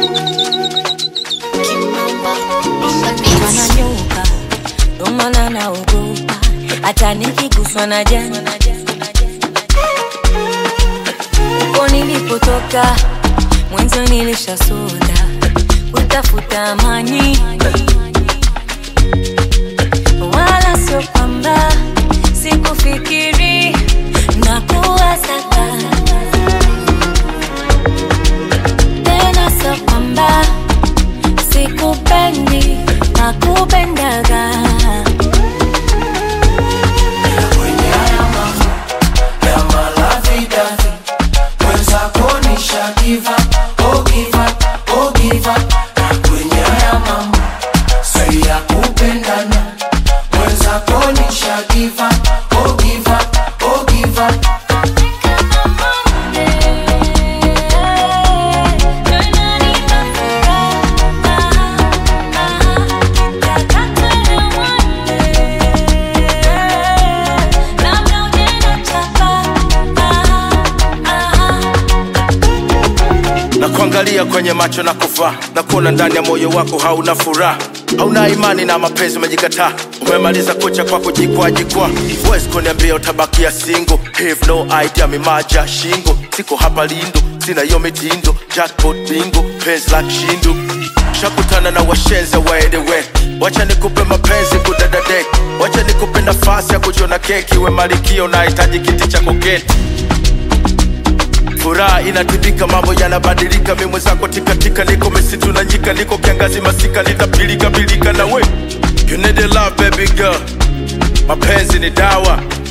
Wananyuka ndo maana naogopa, hata nikiguswa na jani uko nilipotoka mwanzo nilishasota kutafuta amani, wala sio kwamba sikufikiri na kuwasaka tena, sio kwamba sikupendi na kupendaga kwenye haya mambo ya malavidavi mwenzako nisha give up, oh give up, oh give up. Na kwenye haya mambo si ya kupendana mwenzako nisha give up, oh give up, oh give up. na kuangalia kwenye macho na kufaa na kuona ndani ya moyo wako hauna furaha hauna imani na mapenzi umejikataa umemaliza kucha kwa kujikwaa jikwaa huwezi kuniambia utabakia singo have no idea mimaja shingo siko hapa lindo sina hiyo mitindo jackpot bingo penzi la kishindo shakutana na washenze waedewe wacha nikupe mapenzi kudadadek wacha nikupe nafasi ya kujiona keki we malikio nahitaji kiti cha koketi furaha inatibika, mambo yanabadilika, mi mwenzako tikatika, niko misitu na nyika, niko kiangazi masika, nitapilika pilika na we. You need a love baby girl, mapenzi ni dawa,